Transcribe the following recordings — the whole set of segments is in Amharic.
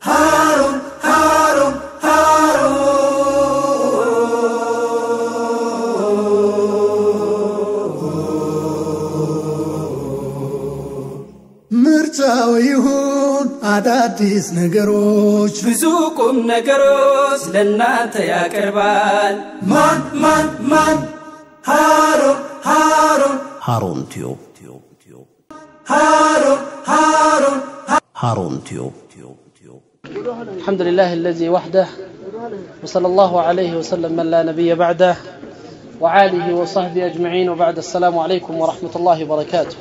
ሃሩን ሃሩን ምርጫው ይሁን አዳዲስ ነገሮች ብዙ ቁም ነገሮች ለእናንተ ያቀርባል። ማን ማን ማን ሃሩን ሃሩን ሃሩን ቲዩብ ሃሩን ሃሩን ሃሩን ቲዩብ الحمد لله الذي وحده وصلى الله عليه وسلم من لا نبي بعده وعاله وصحبه أجمعين وبعد السلام عليكم ورحمة الله وبركاته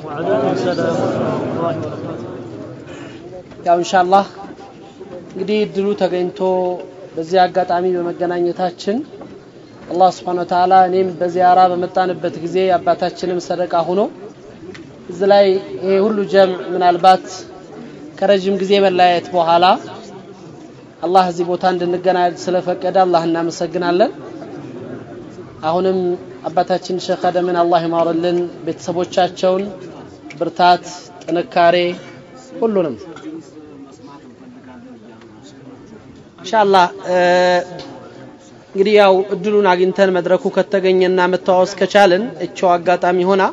ያው ኢንሻአላህ እንግዲህ እድሉ ተገኝቶ በዚህ አጋጣሚ በመገናኘታችን አላህ Subhanahu Ta'ala እኔም በዚያራ በመጣንበት ጊዜ አባታችንም ሰደቃ ሆኖ እዚህ ላይ ይሄ ሁሉ ጀምዕ ምናልባት ከረጅም ጊዜ መለያየት በኋላ አላህ እዚህ ቦታ እንድንገናኝ ስለፈቀደ አላህ እናመሰግናለን። አሁንም አባታችን ሼክ አደምን አላህ ይማርልን፣ ቤተሰቦቻቸውን ብርታት፣ ጥንካሬ ሁሉንም ኢንሻአላህ እንግዲህ ያው እድሉን አግኝተን መድረኩ ከተገኘና መተዋወስ ከቻልን እቸው አጋጣሚ ሆና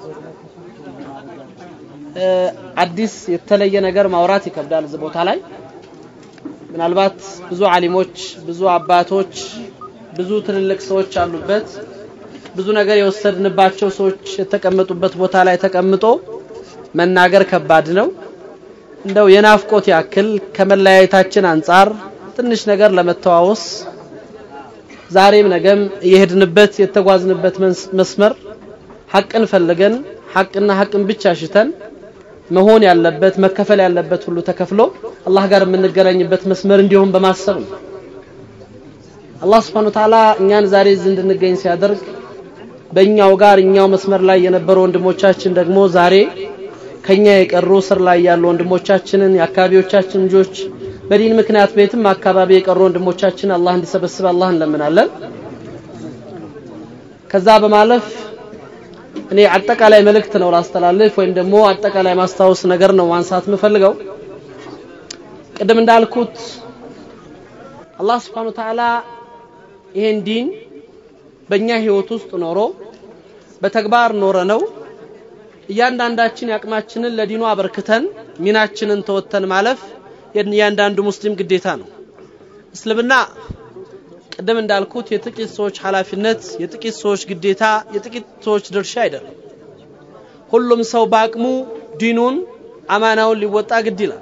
አዲስ የተለየ ነገር ማውራት ይከብዳል እዚህ ቦታ ላይ ምናልባት ብዙ አሊሞች ብዙ አባቶች ብዙ ትልልቅ ሰዎች አሉበት ብዙ ነገር የወሰድንባቸው ሰዎች የተቀመጡበት ቦታ ላይ ተቀምጦ መናገር ከባድ ነው እንደው የናፍቆት ያክል ከመለያየታችን አንጻር ትንሽ ነገር ለመተዋወስ ዛሬም ነገም እየሄድንበት የተጓዝንበት መስመር ሐቅን ፈልገን ሐቅና ሐቅን ብቻ ሽተን መሆን ያለበት መከፈል ያለበት ሁሉ ተከፍሎ አላህ ጋር የምንገናኝበት መስመር እንዲሆን በማሰብ ነው። አላህ Subhanahu Ta'ala እኛን ዛሬ እዚህ እንድንገኝ ሲያደርግ በእኛው ጋር እኛው መስመር ላይ የነበሩ ወንድሞቻችን ደግሞ ዛሬ ከኛ የቀሩ ስር ላይ ያሉ ወንድሞቻችንን የአካባቢዎቻችን ልጆች በዲን ምክንያት ቤትም አካባቢ የቀሩ ወንድሞቻችን አላህ እንዲሰበስብ አላህ እንለምናለን። ከዛ በማለፍ እኔ አጠቃላይ መልእክት ነው ላስተላልፍ ወይም ደግሞ አጠቃላይ ማስታወስ ነገር ነው ማንሳት የምፈልገው። ቅድም እንዳልኩት አላህ Subhanahu Ta'ala ይሄን ዲን በእኛ ህይወት ውስጥ ኖሮ በተግባር ኖረ ነው እያንዳንዳችን ያቅማችንን ለዲኑ አበርክተን ሚናችንን ተወተን ማለፍ የእያንዳንዱ ሙስሊም ግዴታ ነው። እስልምና ቅድም እንዳልኩት የጥቂት ሰዎች ኃላፊነት፣ የጥቂት ሰዎች ግዴታ፣ የጥቂት ሰዎች ድርሻ አይደለም። ሁሉም ሰው በአቅሙ ዲኑን አማናውን ሊወጣ ግድ ይላል።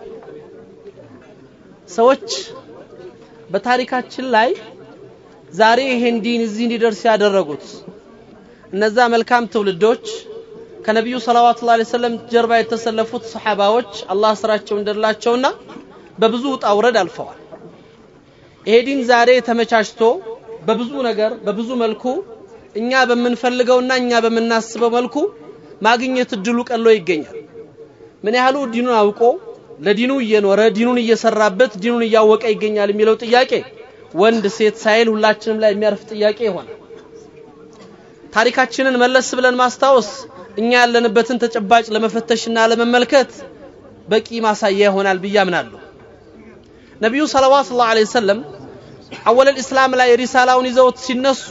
ሰዎች በታሪካችን ላይ ዛሬ ይሄን ዲን እዚህ እንዲደርስ ያደረጉት እነዛ መልካም ትውልዶች ከነቢዩ ሰለዋቱ ላ ሰለም ጀርባ የተሰለፉት ሰሓባዎች አላህ ስራቸው እንደላቸውና በብዙ ውጣ ውረድ አልፈዋል። ይሄ ዲን ዛሬ ተመቻችቶ በብዙ ነገር በብዙ መልኩ እኛ በምንፈልገውና እኛ በምናስበው መልኩ ማግኘት እድሉ ቀሎ ይገኛል። ምን ያህሉ ዲኑን አውቆ ለዲኑ እየኖረ ዲኑን እየሰራበት ዲኑን እያወቀ ይገኛል የሚለው ጥያቄ ወንድ ሴት ሳይል ሁላችንም ላይ የሚያርፍ ጥያቄ ይሆናል። ታሪካችንን መለስ ብለን ማስታወስ እኛ ያለንበትን ተጨባጭ ለመፈተሽና ለመመልከት በቂ ማሳያ ይሆናል ብዬ አምናለሁ። ነቢዩ ሰለዋቱ ላሁ ዐለይሂ ወሰለም አወለል ኢስላም ላይ ሪሳላውን ይዘውት ሲነሱ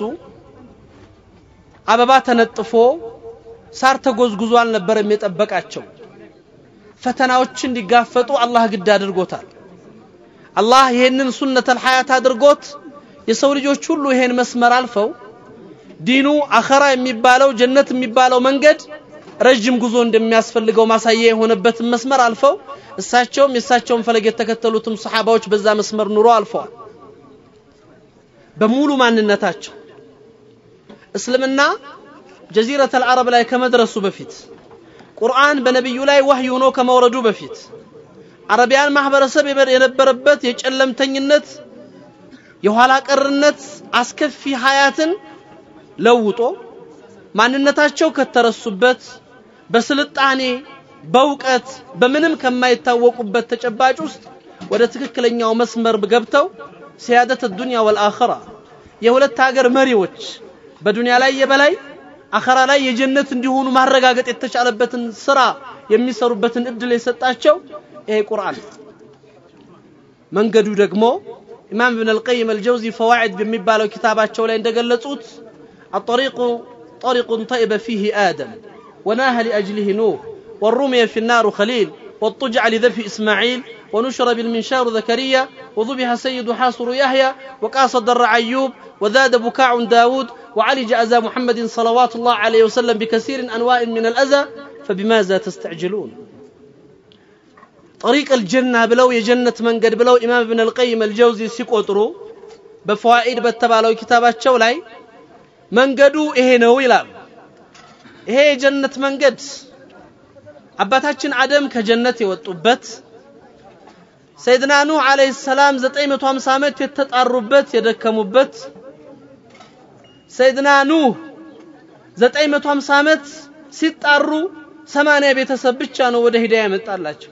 አበባ ተነጥፎ ሳር ተጎዝጉዞ አልነበረም የጠበቃቸው። ፈተናዎችን እንዲጋፈጡ አላህ ግድ አድርጎታል። አላህ ይሄንን ሱነተል ሐያት አድርጎት የሰው ልጆች ሁሉ ይሄን መስመር አልፈው ዲኑ አኸራ የሚባለው ጀነት የሚባለው መንገድ ረጅም ጉዞ እንደሚያስፈልገው ማሳያ የሆነበትን መስመር አልፈው እሳቸውም የእሳቸውን ፈለግ የተከተሉትም ሰሓባዎች በዛ መስመር ኑሮ አልፈዋል። በሙሉ ማንነታቸው እስልምና ጀዚረተል አረብ ላይ ከመድረሱ በፊት ቁርአን በነቢዩ ላይ ወህይ ሆኖ ከመውረዱ በፊት አረቢያን ማህበረሰብ የነበረበት የጨለምተኝነት የኋላ ቀርነት አስከፊ ሀያትን ለውጦ ማንነታቸው ከተረሱበት በስልጣኔ በእውቀት በምንም ከማይታወቁበት ተጨባጭ ውስጥ ወደ ትክክለኛው መስመር ገብተው ሲያደት ዱንያ ወልአኸራ የሁለት ሀገር መሪዎች በዱንያ ላይ የበላይ አኸራ ላይ የጀነት እንዲሆኑ ማረጋገጥ የተቻለበትን ስራ የሚሰሩበትን እድል የሰጣቸው ይሄ ቁርአን መንገዱ ደግሞ ኢማም ኢብን አልቀይም አልጀውዚ ፈዋዒድ በሚባለው ኪታባቸው ላይ እንደገለጹት አጠሪቁ طريق طيب فيه آدم وناه لأجله نوح والرمي في النار خليل واضطجع لذبح إسماعيل ونشر بالمنشار زكريا وذبح سيد حاصر يحيى وقاص الضر أيوب وزاد بكاع داود وعالج أذى محمد صلوات الله عليه وسلم بكثير أنواع من الأذى فبماذا تستعجلون طريق الجنة بلو يجنة من قد بلو إمام ابن القيم الجوزي سيقوترو بفوائد بتبالو كتابات شولاي መንገዱ ይሄ ነው ይላል ይሄ የጀነት መንገድ አባታችን አደም ከጀነት የወጡበት ሰይድና ኑህ አለይሂ ሰላም 950 ዓመት የተጣሩበት የደከሙበት ሰይድና ኑህ 950 ዓመት ሲጣሩ 80 ቤተሰብ ብቻ ነው ወደ ሂዳያ የመጣላቸው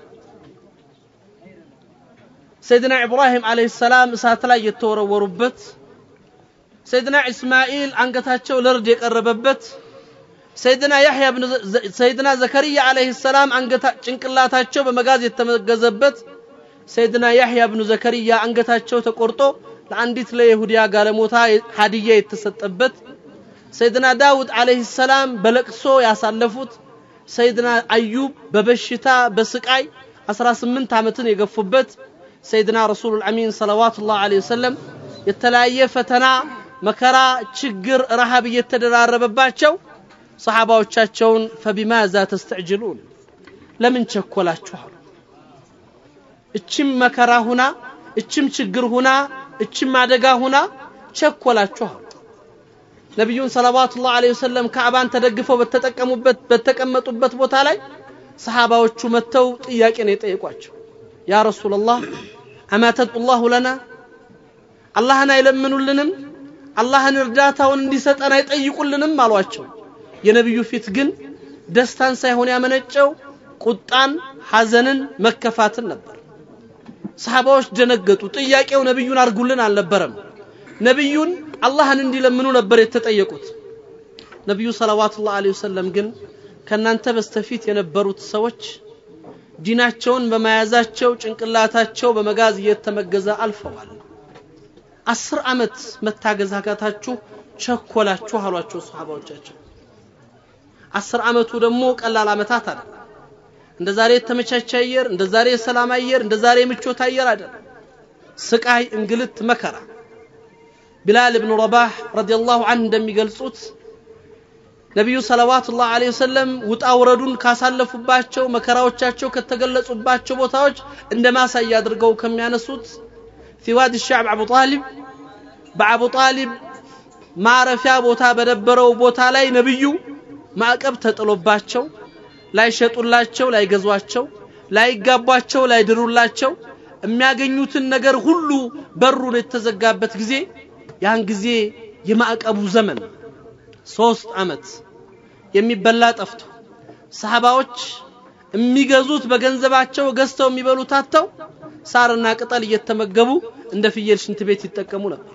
ሰይድና ኢብራሂም አለይሂ ሰላም እሳት ላይ የተወረወሩበት ሰይድና ኢስማኤል አንገታቸው ለርድ የቀረበበት ሰይድና ያህያ ብን ሰይድና ዘከሪያ አለይሂ ሰላም አንገታ ጭንቅላታቸው በመጋዝ የተመገዘበት ሰይድና ያህያ ብኑ ዘከሪያ አንገታቸው ተቆርጦ ለአንዲት ለይሁዲያ ጋለሞታ ሀዲያ የተሰጠበት ሰይድና ዳውድ አለይሂ ሰላም በለቅሶ ያሳለፉት ሰይድና አዩብ በበሽታ በስቃይ 18 ዓመትን የገፉበት ሰይድና ረሱሉል አሚን ሰለዋቱላህ ዐለይሂ ወሰለም የተለያየ ፈተና መከራ ችግር ረሃብ እየተደራረበባቸው ሰሓባዎቻቸውን ፈቢማዛ ተስተዕጅሉን ለምን ቸኮላችኋል እችም መከራ ሁና እችም ችግር ሁና እችም አደጋ ሁና ቸኮላችኋል ነቢዩን ሰለዋቱላህ ዐለይሂ ወሰለም ካዕባን ተደግፈው በተጠቀሙበት በተቀመጡበት ቦታ ላይ ሰሓባዎቹ መጥተው ጥያቄ ነው የጠየቋቸው ያ ረሱላላህ አማ ተድዑላሁ ለና አላህን አይለምኑልንም አላህን እርዳታውን እንዲሰጠን አይጠይቁልንም አሏቸው የነቢዩ ፊት ግን ደስታን ሳይሆን ያመነጨው ቁጣን ሐዘንን መከፋትን ነበር ሰሃባዎች ደነገጡ ጥያቄው ነቢዩን አርጉልን አልነበረም ነቢዩን አላህን እንዲለምኑ ነበር የተጠየቁት ነቢዩ ሰለዋቱላህ ዐለይሂ ወሰለም ግን ከናንተ በስተፊት የነበሩት ሰዎች ዲናቸውን በመያዛቸው ጭንቅላታቸው በመጋዝ እየተመገዘ አልፈዋል አስር ዓመት መታገዝ አቃታችሁ ቸኮላችሁ አሏቸው ሰሃባዎቻቸው አስር ዓመቱ ደግሞ ቀላል ዓመታት አለ እንደ ዛሬ የተመቻቸ አየር እንደ ዛሬ የሰላም አየር እንደ ዛሬ የምቾት አየር አይደለም ስቃይ እንግልት መከራ ቢላል ብኑ ረባህ ረዲየላሁ ዐንሁ እንደሚገልጹት ነቢዩ ሰለዋቱላህ ዐለይሂ ወሰለም ውጣ ውረዱን ካሳለፉባቸው መከራዎቻቸው ከተገለጹባቸው ቦታዎች እንደ ማሳያ አድርገው ከሚያነሱት ፊ ዋዲ ሻዕብ አቡ ጣሊብ በአቡ ጣሊብ ማረፊያ ቦታ በነበረው ቦታ ላይ ነብዩ ማዕቀብ ተጥሎባቸው ላይሸጡላቸው ላይገዟቸው ላይጋቧቸው ላይድሩላቸው የሚያገኙትን ነገር ሁሉ በሩን የተዘጋበት ጊዜ ያን ጊዜ የማዕቀቡ ዘመን ሶስት ዓመት የሚበላ ጠፍቶ ሰሃባዎች የሚገዙት በገንዘባቸው ገዝተው የሚበሉት አጥተው ሳርና ቅጠል እየተመገቡ እንደ ፍየል ሽንት ቤት ይጠቀሙ ነበር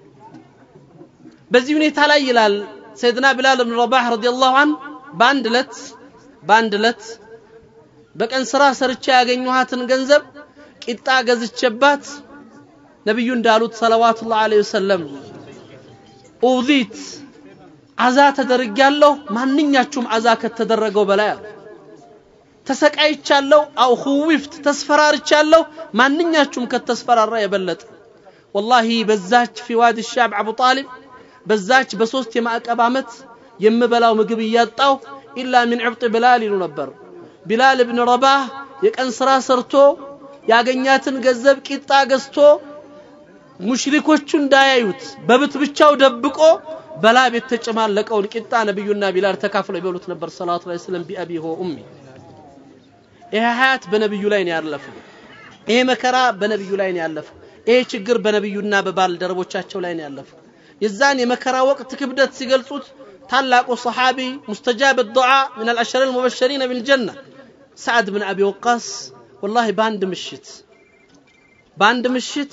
በዚህ ሁኔታ ላይ ይላል ሰይድና ቢላል ብን ረባህ ረዲየላሁ ዐንሁ በአንድ ዕለት በአንድ ዕለት በቀን ስራ ሰርቼ ያገኘኋትን ገንዘብ ቂጣ ገዝቼባት ነቢዩ እንዳሉት ሰለዋቱላህ ዐለይሂ ወሰለም ኡዚት አዛ ተደርጊያለሁ ማንኛችሁም አዛ ከተደረገው በላይ አሉ ተሰቃይቻለሁ አው ኹዊፍት ተስፈራርቻለሁ ማንኛችሁም ከተስፈራራ የበለጠ ወላሂ በዛች ፊ ዋዲ ሻብ አቡ ጣሊብ በዛች በሶስት የማዕቀብ ዓመት የምበላው ምግብ እያጣው ኢላ ሚን ዕብጥ ብላል ይሉ ነበር ቢላል ብን ረባህ የቀን ስራ ሰርቶ ያገኛትን ገንዘብ ቂጣ ገዝቶ ሙሽሪኮቹ እንዳያዩት በብት ብቻው ደብቆ በላብ የተጨማለቀውን ቂጣ ነብዩና ቢላል ተካፍለው ይበሉት ነበር ሰለላሁ ዐለይሂ ወሰለም ቢአቢ ሆ ኡሚ ይሄ ሀያት በነብዩ ላይ ነው ያለፈው ይሄ መከራ በነብዩ ላይ ነው ያለፈው ይሄ ችግር በነብዩና በባልደረቦቻቸው ላይ ነው ያለፈው የዛን የመከራ ወቅት ክብደት ሲገልጹት ታላቁ ሰሓቢ ሙስተጃብ ዱዓ ምን አልአሸር አልሙበሸሪን ቢልጀና ሰዓድ ብን አቢ ወቃስ ወላሂ በአንድ ምሽት በአንድ ምሽት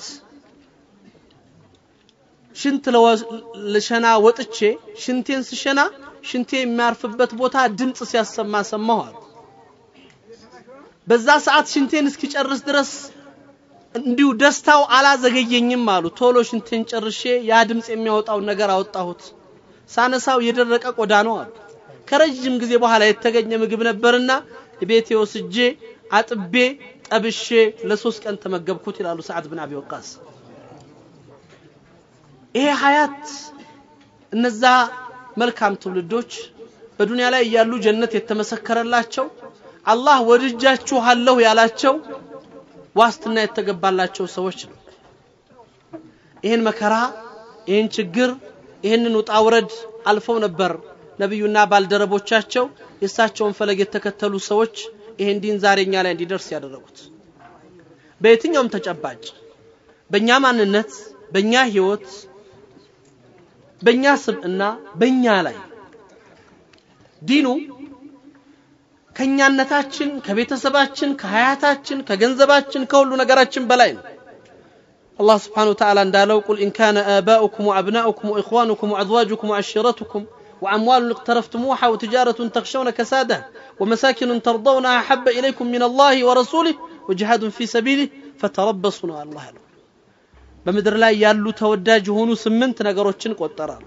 ሽንት ለሸና ወጥቼ ሽንቴን ስሸና ሽንቴ የሚያርፍበት ቦታ ድምፅ ሲያሰማ ሰማሁ አሉ በዛ ሰዓት ሽንቴን እስኪጨርስ ድረስ እንዲሁ ደስታው አላዘገየኝም አሉ። ቶሎ ሽንቴን ጨርሼ ያ ድምፅ የሚያወጣውን ነገር አወጣሁት። ሳነሳው የደረቀ ቆዳ ነው አሉ። ከረጅም ጊዜ በኋላ የተገኘ ምግብ ነበርና ቤቴ ወስጄ አጥቤ ጠብሼ ለሶስት ቀን ተመገብኩት ይላሉ ሰዓድ ብን አቢ ወቃስ። ይሄ ሀያት እነዛ መልካም ትውልዶች በዱንያ ላይ እያሉ ጀነት የተመሰከረላቸው አላህ ወድጃችኋለሁ ያላቸው ዋስትና የተገባላቸው ሰዎች ነው። ይህን መከራ፣ ይህን ችግር፣ ይህንን ውጣ ውረድ አልፈው ነበር ነቢዩና ባልደረቦቻቸው የእሳቸውን ፈለግ የተከተሉ ሰዎች ይህን ዲን ዛሬ እኛ ላይ እንዲደርስ ያደረጉት። በየትኛውም ተጨባጭ በእኛ ማንነት፣ በእኛ ህይወት፣ በእኛ ስብዕና፣ በእኛ ላይ ዲኑ ከኛነታችን፣ ከቤተሰባችን፣ ከሀያታችን፣ ከገንዘባችን፣ ከሁሉ ነገራችን በላይ ነው። አላህ ስብሓነሁ ወተዓላ እንዳለው ቁል ኢን ካነ አባኡኩም ወአብናኡኩም ወኢኽዋኑኩም ወአዝዋጁኩም ወዐሺረቱኩም وأموال اقترفتموها وتجارة تخشون كسادها ومساكن ترضونها أحب إليكم من الله ورسوله وجهاد في سبيله فتربصوا على الله له በምድር ላይ ያሉ ተወዳጅ የሆኑ ስምንት ነገሮችን ቆጠራለ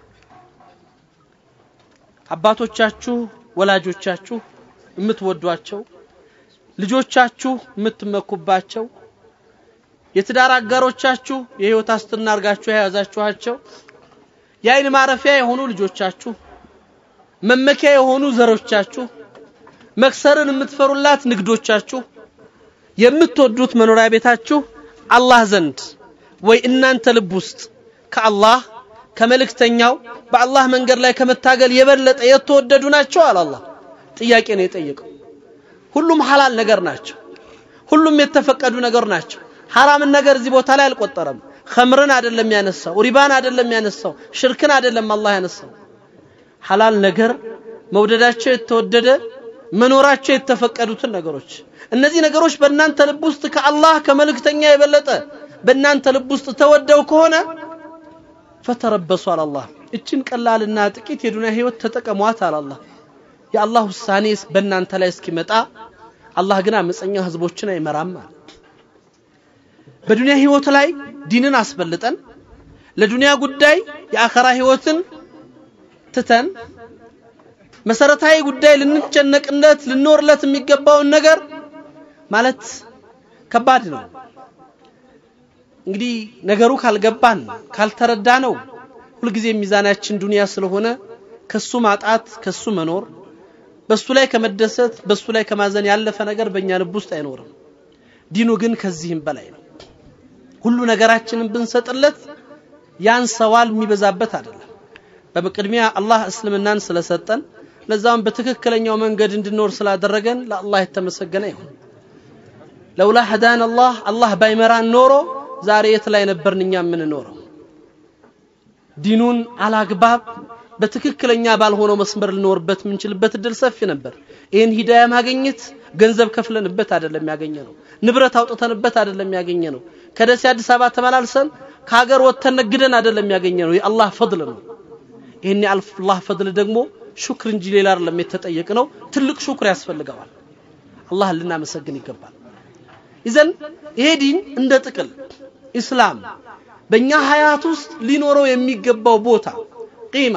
አባቶቻችሁ ወላጆቻችሁ የምትወዷቸው ልጆቻችሁ የምትመኩባቸው የትዳር አጋሮቻችሁ የህይወት አስትና አርጋችሁ የያዛችኋቸው የአይን ማረፊያ የሆኑ ልጆቻችሁ መመኪያ የሆኑ ዘሮቻችሁ መክሰርን የምትፈሩላት ንግዶቻችሁ የምትወዱት መኖሪያ ቤታችሁ አላህ ዘንድ ወይ እናንተ ልብ ውስጥ ከአላህ ከመልእክተኛው በአላህ መንገድ ላይ ከመታገል የበለጠ የተወደዱ ናቸው አለ አላህ ጥያቄ ነው የጠየቀው ሁሉም ሐላል ነገር ናቸው ሁሉም የተፈቀዱ ነገር ናቸው ሐራምን ነገር እዚህ ቦታ ላይ አልቆጠረም ኸምርን አይደለም ያነሳው ሪባን አይደለም ያነሳው ሽርክን አይደለም አላህ ያነሳው ሐላል ነገር መውደዳቸው የተወደደ መኖራቸው የተፈቀዱትን ነገሮች እነዚህ ነገሮች በእናንተ ልብ ውስጥ ከአላህ ከመልእክተኛ የበለጠ በእናንተ ልብ ውስጥ ተወደው ከሆነ ፈተረበሱ አላላህ እችን ቀላልና ጥቂት የዱንያ ህይወት ተጠቀሟት አላላህ የአላህ ውሳኔ በእናንተ ላይ እስኪመጣ አላህ ግን አመፀኛ ህዝቦችን አይመራም አለ በዱንያ ህይወት ላይ ዲንን አስበልጠን ለዱንያ ጉዳይ የአኸራ ህይወትን ትተን መሰረታዊ ጉዳይ ልንጨነቅለት ልንኖርለት የሚገባውን ነገር ማለት ከባድ ነው እንግዲህ ነገሩ ካልገባን ካልተረዳ ነው ሁልጊዜ ሚዛናችን ዱንያ ስለሆነ ከሱ ማጣት ከሱ መኖር በሱ ላይ ከመደሰት በሱ ላይ ከማዘን ያለፈ ነገር በእኛ ልብ ውስጥ አይኖርም ዲኑ ግን ከዚህም በላይ ነው ሁሉ ነገራችንን ብንሰጥለት ያንሰዋል የሚበዛበት አይደለም በቅድሚያ አላህ እስልምናን ስለሰጠን ለዛም በትክክለኛው መንገድ እንድንኖር ስላደረገን ለአላህ የተመሰገነ ይሁን ለውላ ሀዳን አላህ አላህ ባይመራን ኖሮ ዛሬ የት ላይ ነበርን እኛ የምንኖረው ዲኑን አላግባብ በትክክለኛ ባልሆነው መስመር ልኖርበት የምንችልበት እድል ሰፊ ነበር ይህን ሂዳያ ማግኘት ገንዘብ ከፍለንበት አይደለም ያገኘ ነው ንብረት አውጥተንበት አይደለም ያገኘ ነው ከደሴ አዲስ አበባ ተመላልሰን ከሀገር ወጥተን ነግደን አይደለም ያገኘ ነው የአላህ ፈድል ነው ይህን የአላህ ፈድል ደግሞ ሹክር እንጂ ሌላ አይደለም የተጠየቅ ነው ትልቅ ሹክር ያስፈልገዋል አላህ ልናመሰግን ይገባል ይዘን ይሄ ዲን እንደ ጥቅል ኢስላም በእኛ ሀያት ውስጥ ሊኖረው የሚገባው ቦታ ቂማ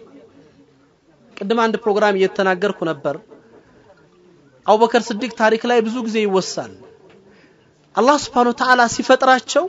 ቅድም አንድ ፕሮግራም እየተናገርኩ ነበር አቡበከር ስዲቅ ታሪክ ላይ ብዙ ጊዜ ይወሳል አላህ ስብሓን ወተዓላ ሲፈጥራቸው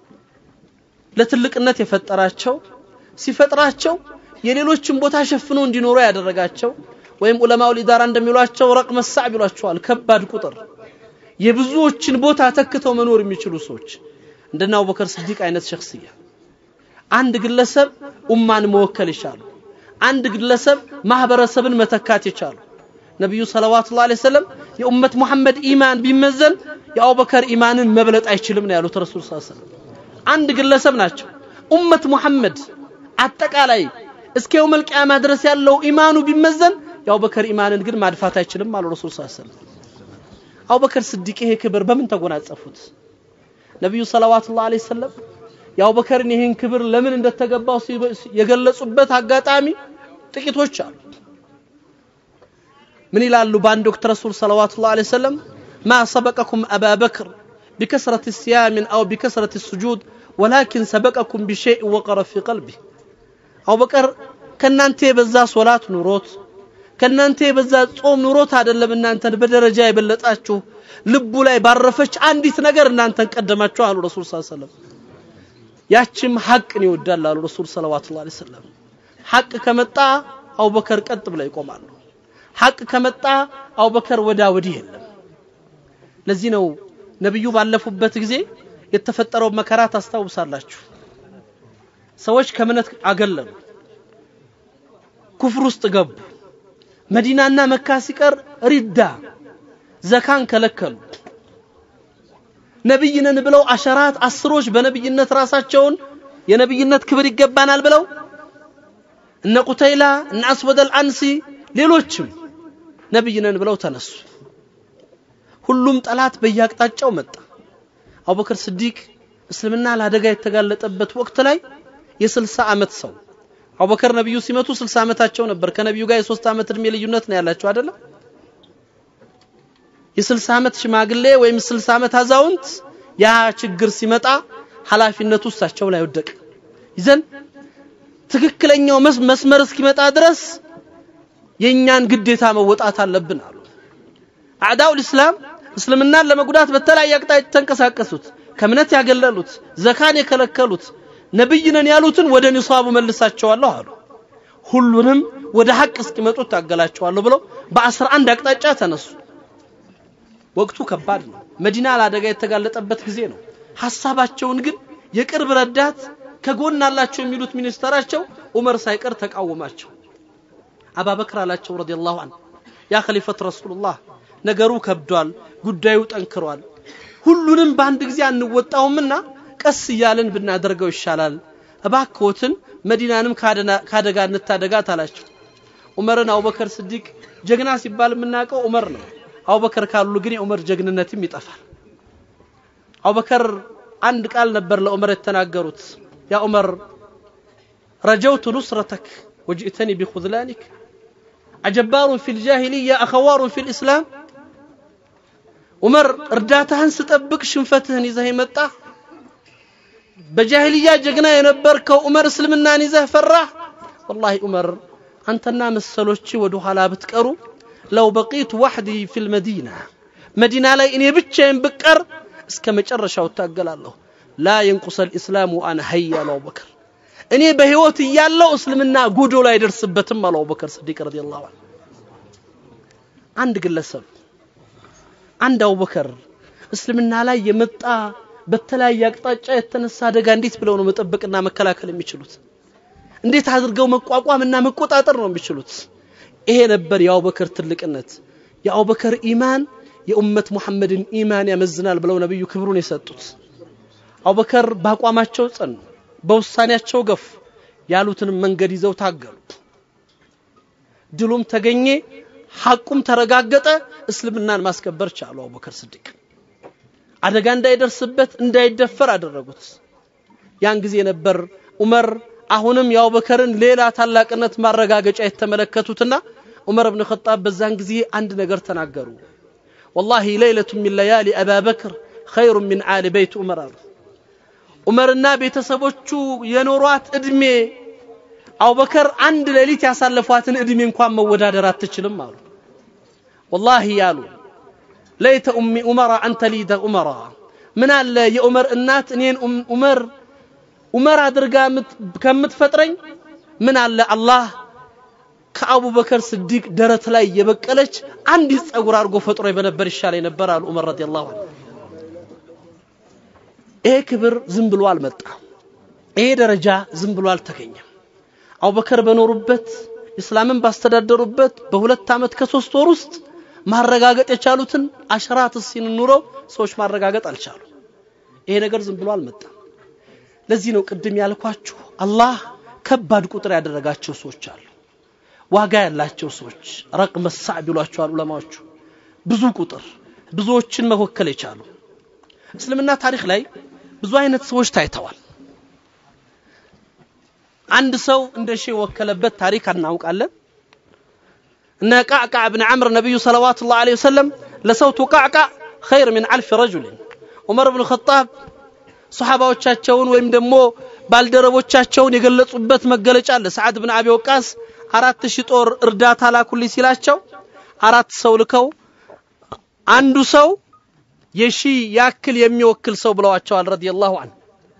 ለትልቅነት የፈጠራቸው ሲፈጥራቸው የሌሎችን ቦታ ሸፍኖ እንዲኖሩ ያደረጋቸው ወይም ዑለማው ሊዳራ እንደሚሏቸው ረቅመ ሳዕ ይሏቸዋል ከባድ ቁጥር የብዙዎችን ቦታ ተክተው መኖር የሚችሉ ሰዎች እንደና አቡበከር ስዲቅ አይነት ሸክስያ አንድ ግለሰብ ኡማን መወከል ይቻሉ አንድ ግለሰብ ማህበረሰብን መተካት የቻሉ ነቢዩ ሰለዋቱ ላ ሰለም የኡመት ሙሐመድ ኢማን ቢመዘን የአቡበከር ኢማንን መብለጥ አይችልም ነው ያሉት ረሱል ስ ሰለም አንድ ግለሰብ ናቸው ኡመት ሙሐመድ አጠቃላይ እስከ የውመል ቂያማ ድረስ ያለው ኢማኑ ቢመዘን የአቡበከር ኢማንን ግን ማድፋት አይችልም አሉ ረሱል ስ ሰለም አቡበከር ስዲቅ ይሄ ክብር በምን ተጎናጸፉት ነቢዩ ሰለዋቱ ላ ሰለም የአቡበከርን ይህን ክብር ለምን እንደተገባው የገለጹበት አጋጣሚ ጥቂቶች አሉ ምን ይላሉ በአንድ ወቅት ረሱል ሰለዋቱ ላ ሰለም ማ ሰበቀኩም አባ በክር بكثرة الصيام أو بكثرة السجود ولكن سبقكم بشيء وقر في قلبه أبو بكر ከእናንተ የበዛ ሶላት ኑሮት ከእናንተ የበዛ ጾም ኑሮት አይደለም እናንተን በደረጃ የበለጣችሁ ልቡ ላይ ባረፈች አንዲት ነገር እናንተን ቀደማችሁ አሉ ረሱል ስ ሰለም ያችም ሐቅን ይወዳል አሉ ረሱል ሰለዋቱ ላ ሰለም ሐቅ ከመጣ አቡበከር ቀጥ ብለው ይቆማሉ ሐቅ ከመጣ አቡበከር ወዳ ወዲህ የለም ለዚህ ነው ነቢዩ ባለፉበት ጊዜ የተፈጠረው መከራ ታስታውሳላችሁ ሰዎች ከእምነት አገለሉ ኩፍር ውስጥ ገቡ መዲናና መካ ሲቀር ሪዳ ዘካን ከለከሉ ነብይ ነን ብለው አሸራት አስሮች በነብይነት ራሳቸውን የነብይነት ክብር ይገባናል ብለው እነ ቁተይላ እነ አስወደል አንሲ ሌሎችም ነብይ ነን ብለው ተነሱ ሁሉም ጠላት በየአቅጣጫው መጣ አቡበክር ስዲቅ እስልምና ለአደጋ የተጋለጠበት ወቅት ላይ የስልሳ ዓመት ሰው አቡበከር ነብዩ ሲመቱ 60 ዓመታቸው ነበር ከነብዩ ጋር የሶስት ዓመት እድሜ ልዩነት ነው ያላቸው አይደለም የ60 ዓመት ሽማግሌ ወይም 60 ዓመት አዛውንት ያ ችግር ሲመጣ ኃላፊነቱ እሳቸው ላይ ወደቀ ይዘን ትክክለኛው መስመር እስኪመጣ ድረስ የእኛን ግዴታ መወጣት አለብን አሉ አዕዳው ልእስላም እስልምናን ለመጉዳት በተለያየ አቅጣጫ ተንቀሳቀሱት ከእምነት ያገለሉት ዘካን የከለከሉት ነብይ ነን ያሉትን ወደ ኒሷቡ መልሳቸዋለሁ አሉ ሁሉንም ወደ ሐቅ እስኪመጡ ታገላቸዋለሁ ብለው በአስራ አንድ አቅጣጫ ተነሱ ወቅቱ ከባድ ነው መዲና ለአደጋ የተጋለጠበት ጊዜ ነው ሐሳባቸውን ግን የቅርብ ረዳት ከጎን አላቸው የሚሉት ሚኒስተራቸው ዑመር ሳይቀር ተቃወማቸው አባበክር አላቸው ረዲየላሁ ዐንሁ ያ ኸሊፈት ረሱሉላህ ነገሩ ከብዷል ጉዳዩ ጠንክሯል ሁሉንም በአንድ ጊዜ አንወጣውምና ቀስ እያልን ብናደርገው ይሻላል እባክዎትን መዲናንም ካደጋ እንታደጋት አላቸው ዑመርን አቡበከር ስዲቅ ጀግና ሲባል የምናውቀው ዑመር ነው አቡበከር ካሉ ግን የዑመር ጀግንነትም ይጠፋል አቡበከር አንድ ቃል ነበር ለዑመር የተናገሩት ያ ዑመር ረጀውቱ ኑስረተክ ወጅእተኒ ቢኹዝላኒክ አጀባሩን ፊ ልጃሂልያ አኸዋሩን ፊ ልእስላም ዑመር እርዳታህን ስጠብቅ ሽንፈትህን ይዘህ የመጣ በጃሂልያ ጀግና የነበርከው ዑመር እስልምናን ይዘህ ፈራህ ወላሂ ዑመር አንተና መሰሎች ወደ ኋላ ብትቀሩ ለው በቂቱ ዋሕዲ ፊ ልመዲና መዲና ላይ እኔ ብቻዬን ብቀር እስከ መጨረሻው እታገላለሁ ላ የንቁሰ ልእስላም ወአነ ሀይ አሉ አቡበከር እኔ በህይወት እያለው እስልምና ጎዶ ላይ አይደርስበትም አሉ አቡበከር ስዲቅ ረዲየላሁ ዐንሁ አንድ ግለሰብ አንድ አቡበከር እስልምና ላይ የመጣ በተለያየ አቅጣጫ የተነሳ አደጋ እንዴት ብለው ነው መጠበቅና መከላከል የሚችሉት እንዴት አድርገው መቋቋምና መቆጣጠር ነው የሚችሉት ይሄ ነበር የአቡበከር ትልቅነት የአቡበከር ኢማን የኡመት ሙሐመድን ኢማን ያመዝናል ብለው ነብዩ ክብሩን የሰጡት አቡበከር በአቋማቸው ጸኑ በውሳኔያቸው ገፉ ያሉትንም መንገድ ይዘው ታገሉ ድሉም ተገኘ ሐቁም ተረጋገጠ እስልምናን ማስከበር ቻሉ አቡበከር ስዲቅ አደጋ እንዳይደርስበት እንዳይደፈር አደረጉት ያን ጊዜ ነበር ዑመር አሁንም የአቡበከርን ሌላ ታላቅነት ማረጋገጫ የተመለከቱትና ዑመር ብን ኸጣብ በዛን ጊዜ አንድ ነገር ተናገሩ ወላሂ ለይለቱ ሚን ለያሊ አባበክር ኸይሩ ሚን አሊ በይት ዑመር አሉ ዑመርና ቤተሰቦቹ የኖሯት እድሜ አቡበከር አንድ ሌሊት ያሳለፏትን እድሜ እንኳን መወዳደር አትችልም አሉ ወላሂ ያሉ ለይተ ኡሚ ዑመራ አንተ ሊደ ዑመራ ምን አለ የዑመር እናት እኔን ዑመር ዑመር አድርጋ ከምትፈጥረኝ ምን አለ አላህ ከአቡበከር ስዲቅ ደረት ላይ የበቀለች አንዲት ጸጉር አድርጎ ፈጥሮ በነበር ይሻለኝ ነበር አሉ ዑመር ረዲየላሁ ዐንሁ ይሄ ክብር ዝም ብሎ አልመጣም ይሄ ደረጃ ዝም ብሎ አልተገኘም አቡበከር በኖሩበት እስላምን ባስተዳደሩበት በሁለት ዓመት ከሶስት ወር ውስጥ ማረጋገጥ የቻሉትን አሸራት ሲን ኑረው ሰዎች ማረጋገጥ አልቻሉ ይሄ ነገር ዝም ብሎ አልመጣም ለዚህ ነው ቅድም ያልኳችሁ አላህ ከባድ ቁጥር ያደረጋቸው ሰዎች አሉ ዋጋ ያላቸው ሰዎች ረቅመ ሳዕ ቢሏቸዋል ዑለማዎቹ ብዙ ቁጥር ብዙዎችን መወከል የቻሉ እስልምና ታሪክ ላይ ብዙ አይነት ሰዎች ታይተዋል አንድ ሰው እንደ ሺህ ወከለበት ታሪክ እናውቃለን እነ ቃዕቃዕ ብን ዓምር ነቢዩ ሰለዋቱ ላሁ ዐለይሂ ወሰለም ለሰውቱ ቃዕቃዕ ኸይር ምን አልፍ ረጁልን ዑመር ብን ኸጣብ ሰሓባዎቻቸውን ወይም ደግሞ ባልደረቦቻቸውን የገለጹበት መገለጫ አለ ሰዓድ ብን አቢ ወቃስ አራት ሺህ ጦር እርዳታ ላኩልኝ ሲላቸው አራት ሰው ልከው አንዱ ሰው የሺ ያክል የሚወክል ሰው ብለዋቸዋል ረዲየላሁ ዐንሁ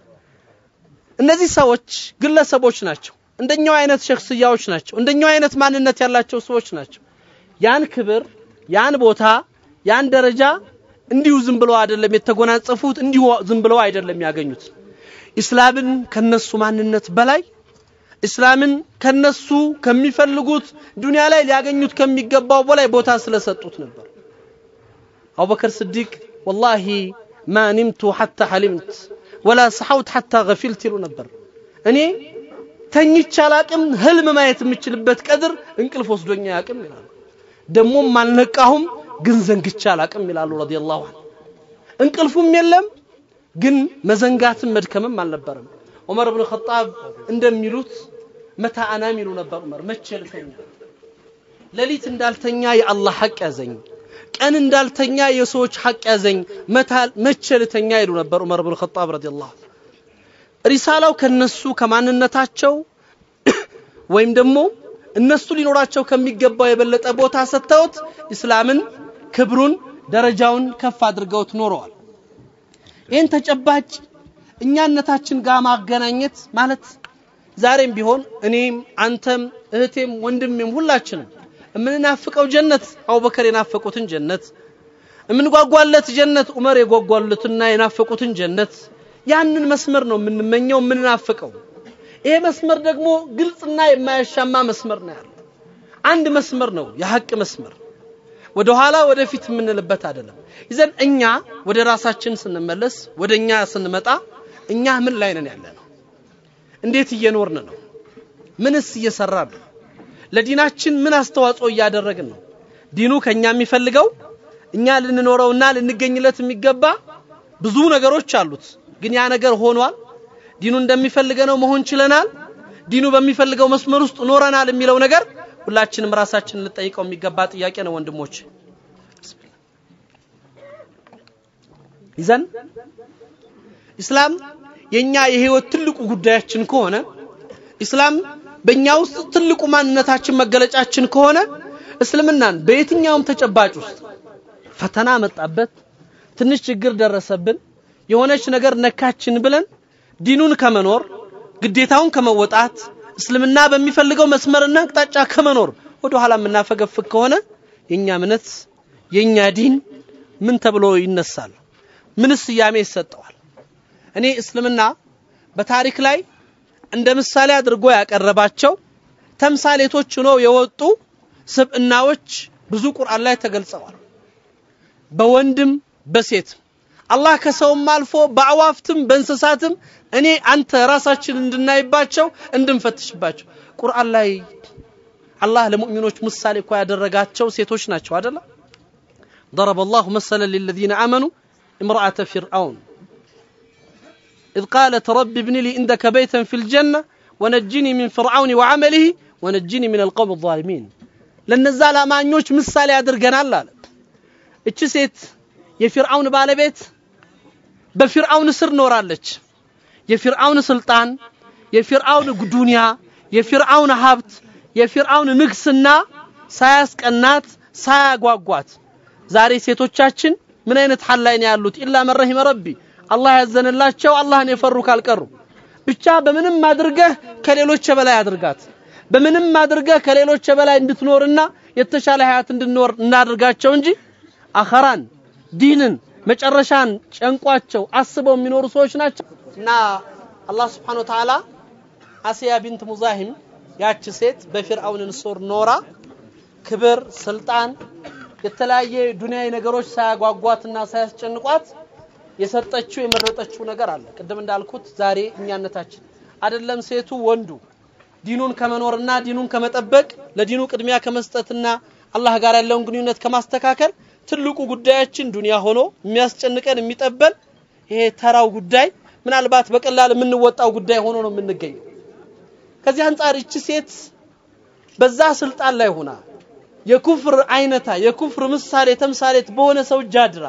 እነዚህ ሰዎች ግለሰቦች ናቸው እንደኛው አይነት ሸክስያዎች ናቸው እንደኛው አይነት ማንነት ያላቸው ሰዎች ናቸው ያን ክብር ያን ቦታ ያን ደረጃ እንዲሁ ዝም ብለው አይደለም የተጎናጸፉት እንዲሁ ዝም ብለው አይደለም ያገኙት ኢስላምን ከነሱ ማንነት በላይ እስላምን ከነሱ ከሚፈልጉት ዱንያ ላይ ሊያገኙት ከሚገባው በላይ ቦታ ስለሰጡት ነበር አቡበከር ስዲቅ ወላሂ ማ ኒምቱ ሐታ ሐሊምት ወላ ሰሐውት ሐታ ገፊልት ይሉ ነበር እኔ ተኝቼ አላቅም ህልም ማየት የምችልበት ቀድር እንቅልፍ ወስዶኛ ያቅም ይላሉ ደሞም አልነቃሁም ግን ዘንግቼ አላቅም ይላሉ ረዲየላሁ ዐንሁ እንቅልፉም የለም ግን መዘንጋትም መድከምም አልነበረም ዑመር ብን ኸጣብ እንደሚሉት መታ አናም ይሉ ነበር ዑመር መቼ ልተኛ ሌሊት እንዳልተኛ የአላህ ሐቅ ያዘኝ ቀን እንዳልተኛ የሰዎች ሐቅ ያዘኝ መቼ ልተኛ ይሉ ነበር ዑመር ብን ኸጣብ ረዲየላሁ ሪሳላው ከነሱ ከማንነታቸው ወይም ደግሞ እነሱ ሊኖራቸው ከሚገባው የበለጠ ቦታ ሰጥተውት እስላምን ክብሩን ደረጃውን ከፍ አድርገውት ኖረዋል ይህን ተጨባጭ እኛነታችን ጋር ማገናኘት ማለት ዛሬም ቢሆን እኔም አንተም እህቴም ወንድሜም ሁላችንም የምንናፍቀው ጀነት አቡበከር የናፈቁትን ጀነት የምንጓጓለት ጀነት ዑመር የጓጓሉትና የናፈቁትን ጀነት ያንን መስመር ነው የምንመኘው የምንናፍቀው ይሄ መስመር ደግሞ ግልጽና የማያሻማ መስመር ነው ያለው አንድ መስመር ነው የሐቅ መስመር ወደ ኋላ ወደፊት የምንልበት አይደለም ይዘን እኛ ወደ ራሳችን ስንመለስ ወደ እኛ ስንመጣ እኛ ምን ላይ ነን ያለ ነው እንዴት እየኖርን ነው ምንስ እየሰራን ነው ለዲናችን ምን አስተዋጽኦ እያደረግን ነው ዲኑ ከኛ የሚፈልገው እኛ ልንኖረውና ልንገኝለት የሚገባ ብዙ ነገሮች አሉት ግን ያ ነገር ሆኗል ዲኑ እንደሚፈልገ ነው መሆን ችለናል ዲኑ በሚፈልገው መስመር ውስጥ ኖረናል የሚለው ነገር ሁላችንም ራሳችንን ልጠይቀው የሚገባ ጥያቄ ነው ወንድሞች ይዘን ኢስላም የኛ የህይወት ትልቁ ጉዳያችን ከሆነ ኢስላም በእኛ ውስጥ ትልቁ ማንነታችን መገለጫችን ከሆነ እስልምናን በየትኛውም ተጨባጭ ውስጥ ፈተና መጣበት ትንሽ ችግር ደረሰብን የሆነች ነገር ነካችን ብለን ዲኑን ከመኖር ግዴታውን ከመወጣት እስልምና በሚፈልገው መስመርና አቅጣጫ ከመኖር ወደ ኋላ የምናፈገፍግ ከሆነ የኛ እምነት የኛ ዲን ምን ተብሎ ይነሳል ምን ስያሜ ይሰጠዋል እኔ እስልምና በታሪክ ላይ እንደ ምሳሌ አድርጎ ያቀረባቸው ተምሳሌቶች ሆነው የወጡ ስብዕናዎች ብዙ ቁርአን ላይ ተገልጸዋል በወንድም በሴትም አላህ ከሰውም አልፎ በአዋፍትም በእንስሳትም እኔ አንተ ራሳችን እንድናይባቸው እንድንፈትሽባቸው ቁርአን ላይ አላህ ለሙእሚኖች ምሳሌ እኮ ያደረጋቸው ሴቶች ናቸው አደለ ضرب الله مثلا للذين آمنوا امرأة فرعون إذ قالت رب ابن لي عندك بيتا في الجنة ونجني من فرعون وعمله ونجني من القوم الظالمين ለነዛ ለአማኞች ምሳሌ አድርገናል አለ እቺ ሴት የፊርዓውን ባለቤት በፊርዓውን ስር ኖራለች የፊርዓውን ስልጣን የፊርዓውን ዱንያ የፊርዓውን ሀብት የፊርዓውን ንግስና ሳያስቀናት ሳያጓጓት ዛሬ ሴቶቻችን ምን አይነት ሐል ላይ ነው ያሉት ኢላ መን ረሂመ ረቢ አላህ ያዘንላቸው አላህን የፈሩ ካልቀሩ ብቻ በምንም አድርገህ ከሌሎች በላይ አድርጋት በምንም አድርገህ ከሌሎች በላይ እንድትኖርና የተሻለ ሀያት እንድንኖር እናድርጋቸው እንጂ አኸራን ዲንን መጨረሻን ጨንቋቸው አስበው የሚኖሩ ሰዎች ናቸው እና አላህ ስብሓን ወተዓላ አስያ ቢንት ሙዛሂም ያች ሴት በፊርአውን ስር ኖራ ክብር ስልጣን የተለያየ ዱንያዊ ነገሮች ሳያጓጓትና ሳያስጨንቋት የሰጠችው የመረጠችው ነገር አለ ቅድም እንዳልኩት ዛሬ እኛነታችን አይደለም ሴቱ ወንዱ ዲኑን ከመኖርና ዲኑን ከመጠበቅ ለዲኑ ቅድሚያ ከመስጠትና አላህ ጋር ያለውን ግንኙነት ከማስተካከል ትልቁ ጉዳያችን ዱንያ ሆኖ የሚያስጨንቀን የሚጠበን ይሄ ተራው ጉዳይ ምናልባት በቀላል የምንወጣው ጉዳይ ሆኖ ነው የምንገኘው ከዚህ አንጻር እቺ ሴት በዛ ስልጣን ላይ ሆና የኩፍር አይነታ የኩፍር ምሳሌ ተምሳሌት በሆነ ሰው እጅ አድራ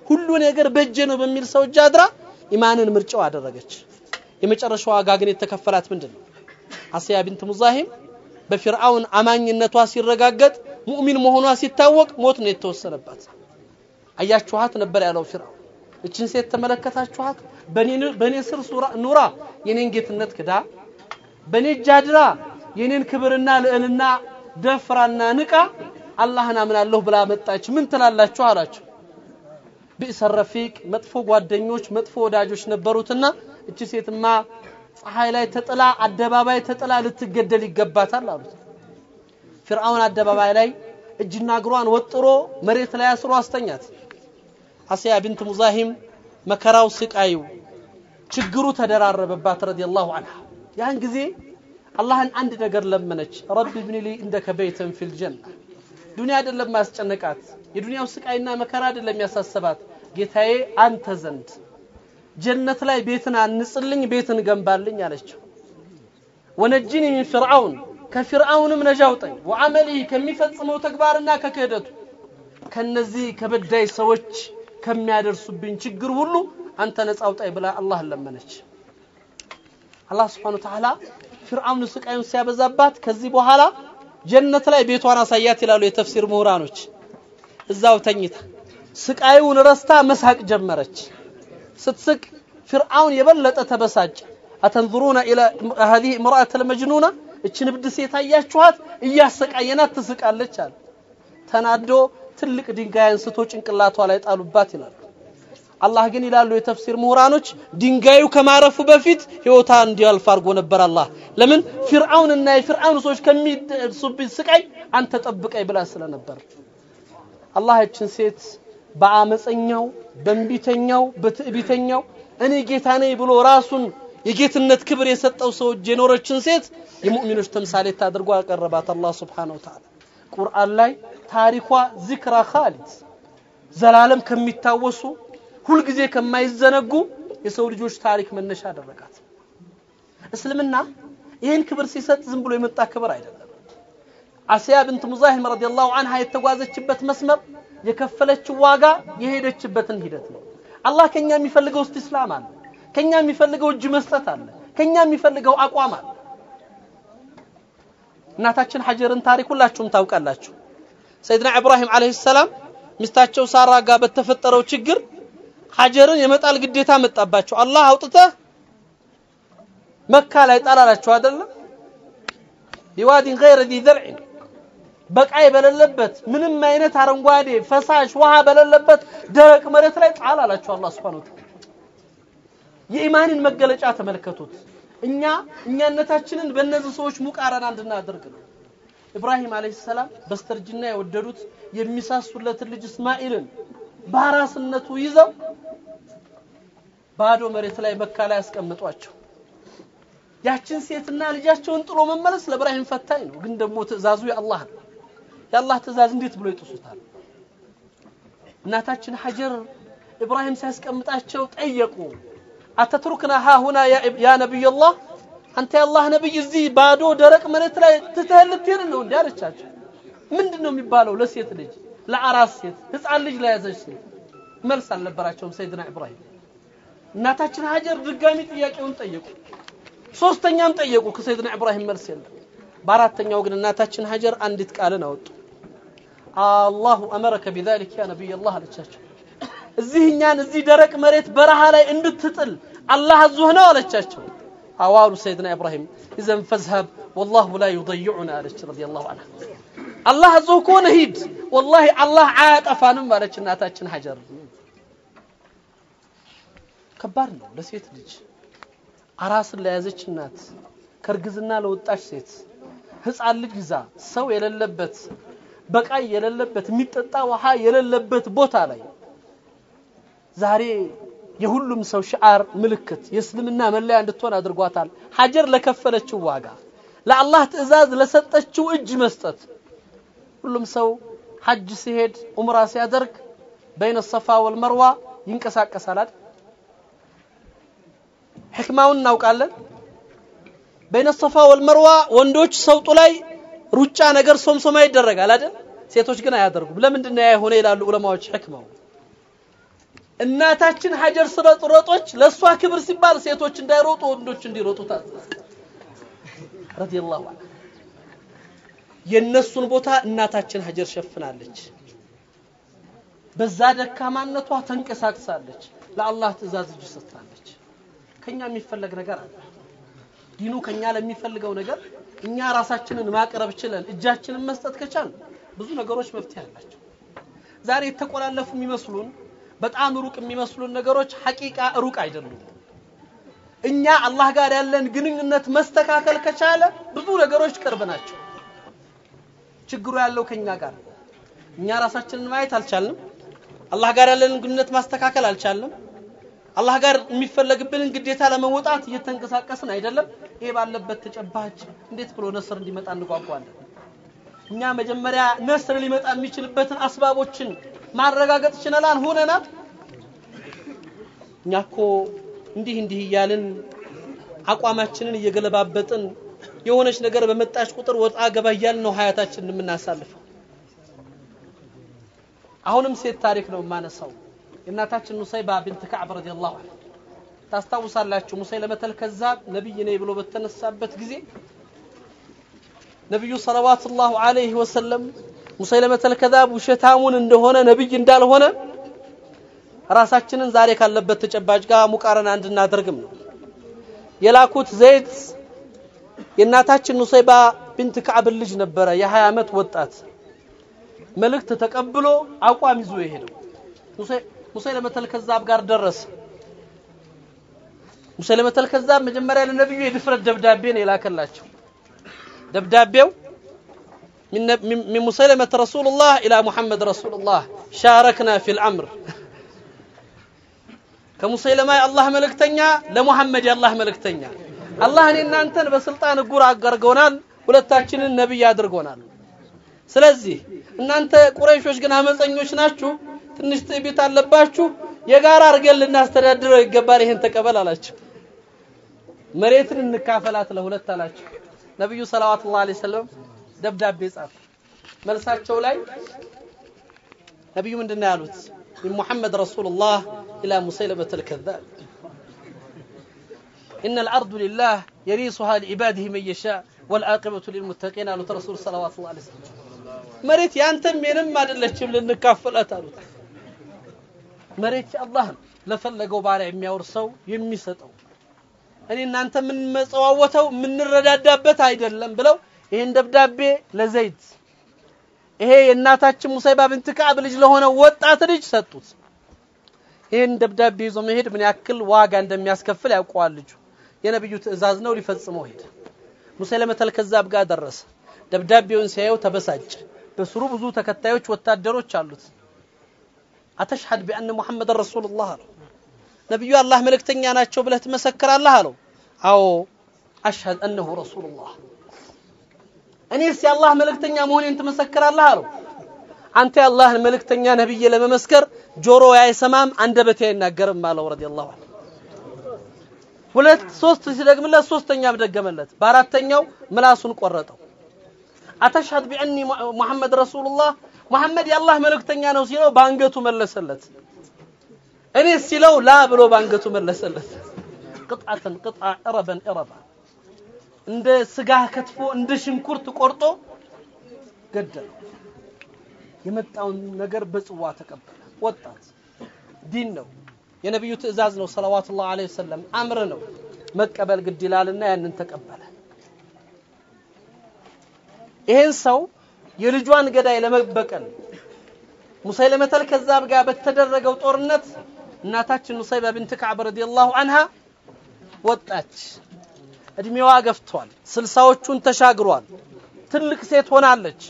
ሁሉ ነገር በእጄ ነው በሚል ሰው እጅ አድራ ኢማንን ምርጫው አደረገች። የመጨረሻው ዋጋ ግን የተከፈላት ምንድን ነው? አስያ ቢንት ሙዛሂም በፊርዓውን አማኝነቷ ሲረጋገጥ ሙእሚን መሆኗ ሲታወቅ ሞት ነው የተወሰነባት። አያችኋት ነበር ያለው ፊርዓውን። እችን ሴት ተመለከታችኋት? በእኔ ስር ኑራ የኔን ጌትነት ክዳ በእኔ እጅ አድራ የኔን ክብርና ልዕልና ደፍራና ንቃ አላህን አምናለሁ ብላ መጣች። ምን ትላላችሁ አላቸው። ቢእሰ ረፊቅ መጥፎ ጓደኞች፣ መጥፎ ወዳጆች ነበሩትና እቺ ሴትማ ፀሐይ ላይ ተጥላ አደባባይ ተጥላ ልትገደል ይገባታል አሉት። ፊርዓውን አደባባይ ላይ እጅና እግሯን ወጥሮ መሬት ላይ አስሮ አስተኛት። አስያ ቢንት ሙዛሂም መከራው፣ ስቃዩ፣ ችግሩ ተደራረበባት ረዲየላሁ ዐንሃ። ያን ጊዜ አላህን አንድ ነገር ለመነች። ረቢ ብኒ ሊ እንደከ በይተን ፊል ጀና ዱንያ አይደለም ማስጨነቃት፣ የዱንያው ስቃይና መከራ አይደለም ያሳሰባት። ጌታዬ አንተ ዘንድ ጀነት ላይ ቤትን አንጽልኝ፣ ቤትን ገንባልኝ አለችው። ወነጅኒ ሚን ፍርዓውን ከፊርዓውንም ነጃ አውጣኝ፣ ወዐመሊሂ ከሚፈጽመው ተግባርና ከክህደቱ ከነዚህ ከበዳይ ሰዎች ከሚያደርሱብኝ ችግር ሁሉ አንተ ነጻ አውጣኝ ብላ አላህን ለመነች። አላህ ስብሓነ ወተዓላ ፊርዓውን ስቃዩን ሲያበዛባት ከዚህ በኋላ ጀነት ላይ ቤቷን አሳያት ይላሉ የተፍሲር ምሁራኖች። እዛው ተኝታ ስቃዩን ረስታ መሳቅ ጀመረች። ስትስቅ ፊርዓውን የበለጠ ተበሳጭ። አተንظሩነ ኢላ هذه امرأة المجنونة እችን እብድ ሴት አያችኋት? እያሰቃየናት ትስቃለች አለ። ተናዶ ትልቅ ድንጋይ አንስቶ ጭንቅላቷ ላይ ጣሉባት ይላሉ። አላህ ግን ይላሉ የተፍሲር ምሁራኖች ድንጋዩ ከማረፉ በፊት ህይወታ እንዲያልፍ አድርጎ ነበር አላህ። ለምን ፊርዓውንና የፊርዓውን ሰዎች ከሚደርሱብኝ ስቃይ አንተ ጠብቀኝ ብላ ስለነበር አላህ እችን ሴት በአመፀኛው፣ በእንቢተኛው፣ በትዕቢተኛው እኔ ጌታ ነኝ ብሎ ራሱን የጌትነት ክብር የሰጠው ሰው እጅ የኖረችን ሴት የሙእሚኖች ተምሳሌት አድርጎ አቀረባት አላህ ሱብሓነሁ ወተዓላ። ቁርአን ላይ ታሪኳ ዚክራ ኻሊድ ዘላለም ከሚታወሱ ሁልጊዜ ከማይዘነጉ የሰው ልጆች ታሪክ መነሻ አደረጋት። እስልምና ይህን ክብር ሲሰጥ ዝም ብሎ የመጣ ክብር አይደለም። አስያ ብንት ሙዛሂም ረዲየላሁ ዐንሃ የተጓዘችበት መስመር የከፈለችው ዋጋ የሄደችበትን ሂደት ነው። አላህ ከኛ የሚፈልገው እስቲስላም አለ። ከኛ የሚፈልገው እጅ መስጠት አለ። ከኛ የሚፈልገው አቋም አለ። እናታችን ሀጀርን ታሪክ ሁላችሁም ታውቃላችሁ። ሰይድና ኢብራሂም አለይሂ ሰላም ሚስታቸው ሳራ ጋር በተፈጠረው ችግር ሀጀርን የመጣል ግዴታ መጣባቸው። አላህ አውጥተህ መካ ላይ ጣላላቸው አይደለም ቢዋዲን ገይረ ዚ ዘርዕን በቃይ በሌለበት ምንም አይነት አረንጓዴ ፈሳሽ ውሃ በሌለበት ደረቅ መሬት ላይ ጣል አላቸው አላህ Subhanahu Wa የኢማንን መገለጫ ተመልከቱት። እኛ እኛነታችንን በእነዚህ ሰዎች ሙቃረና እንድናደርግ ነው። ኢብራሂም አለይሂ ሰላም በስተርጅና የወደዱት የሚሳሱለትን ልጅ እስማኤልን በአራስነቱ ይዘው ባዶ መሬት ላይ መካ ላይ ያስቀምጧቸው። ያችን ሴትና ልጃቸውን ጥሎ መመለስ ለኢብራሂም ፈታኝ ነው። ግን ደግሞ ትእዛዙ የአላህ ነው። የአላህ ትእዛዝ እንዴት ብሎ ይጥሱታል? እናታችን ሀጀር ኢብራሂም ሲያስቀምጣቸው ጠየቁ። አተትሩክና ሃሁና ያ ነቢይላህ አንተ የአላህ ነብይ እዚህ ባዶ ደረቅ መሬት ላይ ትተህ ልትሄድ ነው እንዴ አለቻቸው። ምንድን ነው የሚባለው ለሴት ልጅ ለአራስ ሴት ህፃን ልጅ ለያዘች ሴት መልስ አልነበራቸውም ሰይድና ኢብራሂም። እናታችን ሀጀር ድጋሚ ጥያቄውን ጠየቁ። ሶስተኛም ጠየቁ። ከሰይድና ኢብራሂም መልስ የለም። በአራተኛው ግን እናታችን ሀጀር አንዲት ቃልን አወጡ። አላሁ አመረከ ቢዛሊክ ያ ነቢይላህ አለቻቸው። እዚህ እኛን እዚህ ደረቅ መሬት በረሃ ላይ እንድትጥል አላህ አዞህ ነው አለቻቸው። አዋሉ ሰይድና ኢብራሂም ኢዘን ፈዝሀብ ወላሁ ላ ዩضይዑና አለች ረዲየላሁ ዐንሃ። አላህ አዞህ ከሆነ ሂድ፣ ወላሂ አላህ አያጠፋንም አለች እናታችን ሀጀር። ከባድ ነው ለሴት ልጅ አራስን ለያዘች እናት ከእርግዝና ለወጣች ሴት ህፃን ልጅ ይዛ ሰው የሌለበት በቃይ የሌለበት የሚጠጣ ውሃ የሌለበት ቦታ ላይ ዛሬ የሁሉም ሰው ሽዓር ምልክት የእስልምና መለያ እንድትሆን አድርጓታል። ሀጀር ለከፈለችው ዋጋ ለአላህ ትእዛዝ ለሰጠችው እጅ መስጠት ሁሉም ሰው ሐጅ ሲሄድ ኡምራ ሲያደርግ በይነ ሰፋ ወልመርዋ ይንቀሳቀሳል አይደል? ሕክማውን እናውቃለን። በይነ ሰፋ ወልመርዋ ወንዶች ሰውጡ ላይ ሩጫ ነገር ሶምሶማ ይደረጋል አይደል? ሴቶች ግን አያደርጉም። ለምንድን ነው ያ የሆነ ይላሉ ዑለማዎች ሕክማው እናታችን ሀጀር ስለሮጦች ለእሷ ክብር ሲባል ሴቶች እንዳይሮጡ ወንዶች እንዲሮጡ ታዘዘ ረዲየላሁ ዐንሁ የነሱን ቦታ እናታችን ሀጀር ሸፍናለች በዛ ደካማነቷ ተንቀሳቅሳለች ለአላህ ትእዛዝ እጅ ሰጥታለች ከኛ የሚፈለግ ነገር አለ ዲኑ ከኛ ለሚፈልገው ነገር እኛ ራሳችንን ማቅረብ ችለን እጃችንን መስጠት ከቻል ብዙ ነገሮች መፍትሄ አላቸው ዛሬ የተቆላለፉ የሚመስሉን በጣም ሩቅ የሚመስሉን ነገሮች ሐቂቃ ሩቅ አይደሉም እኛ አላህ ጋር ያለን ግንኙነት መስተካከል ከቻለ ብዙ ነገሮች ቅርብ ናቸው ችግሩ ያለው ከኛ ጋር ነው። እኛ ራሳችንን ማየት አልቻልንም አላህ ጋር ያለንን ግንኙነት ማስተካከል አልቻልንም አላህ ጋር የሚፈለግብንን ግዴታ ለመወጣት እየተንቀሳቀስን አይደለም ይሄ ባለበት ተጨባጭ እንዴት ብሎ ነስር እንዲመጣ እንጓጓለን እኛ መጀመሪያ ነስር ሊመጣ የሚችልበትን አስባቦችን ማረጋገጥ ችለናል ሆነናል እኛ እኮ እንዲህ እንዲህ እያልን አቋማችንን እየገለባበጥን የሆነች ነገር በመጣች ቁጥር ወጣ ገባ እያልን ነው ሀያታችንን የምናሳልፈው አሁንም ሴት ታሪክ ነው የማነሳው የእናታችን ኑሰይባ ቢንት ከዕብ ረዲየላሁ ዐንሃ ታስታውሳላችሁ ሙሰይለመተል ከዛብ ነብይ ነኝ ብሎ በተነሳበት ጊዜ ነብዩ ሰለዋቱላሁ ዐለይሂ ወሰለም ሙሰይለመተል ከዛብ ውሸታሙን እንደሆነ ነብይ እንዳልሆነ ራሳችንን ዛሬ ካለበት ተጨባጭ ጋር ሙቃረና እንድናደርግም ነው የላኩት ዘይድ የእናታችን ኑሰይባ ቢንት ከዕብ ልጅ ነበረ የ20 ዓመት ወጣት መልእክት ተቀብሎ አቋም ይዞ የሄደው ሙሰይለመተል ከዛብ ጋር ደረሰ ሙሰይለመተል ከዛብ መጀመሪያ ለነብዩ የድፍረት ደብዳቤ ነው የላከላቸው ደብዳቤው من مسيلمة رسول الله إلى محمد رسول الله شاركنا في الأمر كمسيلمة الله ملكتنيا لمحمد الله ملكتنيا الله እኔ እናንተን በስልጣን እጉር አጋርገውናል ሁለታችንን ነብይ አድርጎናል ስለዚህ እናንተ ቁረይሾች ግን አመፀኞች ናችሁ ትንሽ ትዕቢት አለባችሁ የጋራ አድርገን ልናስተዳድረው ይገባል ይሄን ተቀበል አላቸው መሬትን እንካፈላት ለሁለት አላቸው ነብዩ ሰለላሁ ዐለይሂ ወሰለም ደብዳቤ ጻፈ መልሳቸው ላይ ነብዩ ምንድነው ያሉት من محمد رسول الله إلى مسيلمة الكذاب إن الأرض لله يريصها لعباده من يشاء والعاقبة للمتقين قالوا رسول صلوات الله عليه وسلم መሬት ያንተም የንም አይደለችም ልንካፈላት አሉት መሬት አላህ ለፈለገው ባሪያ የሚያወርሰው የሚሰጠው እኔ እናንተ የምንመጸዋወተው የምንረዳዳበት አይደለም ብለው ይህን ደብዳቤ ለዘይድ ይሄ የእናታችን ሙሰይባ ብንት ከዕብ ልጅ ለሆነ ወጣት ልጅ ሰጡት ይህን ደብዳቤ ይዞ መሄድ ምን ያክል ዋጋ እንደሚያስከፍል ያውቀዋል ልጁ የነብዩ ትእዛዝ ነው ሊፈጽመው ሄደ ሙሰይለመተል ከዛብ ጋር ደረሰ ደብዳቤውን ሲያየው ተበሳጨ በስሩ ብዙ ተከታዮች ወታደሮች አሉት አተሽሐድ ቢአን ሙሐመድ ረሱሉላህ አለው ነብዩ አላህ መልእክተኛ ናቸው ብለህ ትመሰክራለህ አለው አዎ አሽሀድ አነሁ ረሱሉላህ እኔስ የአላህ መልእክተኛ መሆኔን ትመሰክራለህ አለው አንተ የአላህን መልእክተኛ ነብይ ለመመስከር ጆሮ አይሰማም አንደበቴ አይናገርም አለው ረዲየላሁ ዐንሁ ሁለት ሶስት ሲደግምለት ሶስተኛም ደገመለት በአራተኛው ምላሱን ቆረጠው አተሽሀድ ቢአኒ ሙሐመድ ረሱሉላህ ሙሐመድ የአላህ መልእክተኛ ነው ሲለው በአንገቱ መለሰለት እኔ ሲለው ላ ብሎ በአንገቱ መለሰለት ቅጣትን ቅጣ እረበን እረባ እንደ ስጋ ከትፎ እንደ ሽንኩርት ቆርጦ ገደለው የመጣውን ነገር በጽዋ ተቀበለ ወጣት ዲን ነው የነብዩ ትእዛዝ ነው ሰለዋቱላሁ ዐለይሂ ወሰለም አምር ነው መቀበል ግድ ይላልና ያንን ተቀበለ ይሄን ሰው የልጇን ገዳይ ለመበቀል ሙሰይለመተል ከዛብ ጋር በተደረገው ጦርነት እናታችን ኑሰይባ ብንት ከዕብ ረዲየላሁ ዐንሃ ወጣች እድሜዋ ገፍቷል ስልሳዎቹን ተሻግሯል ትልቅ ሴት ሆናለች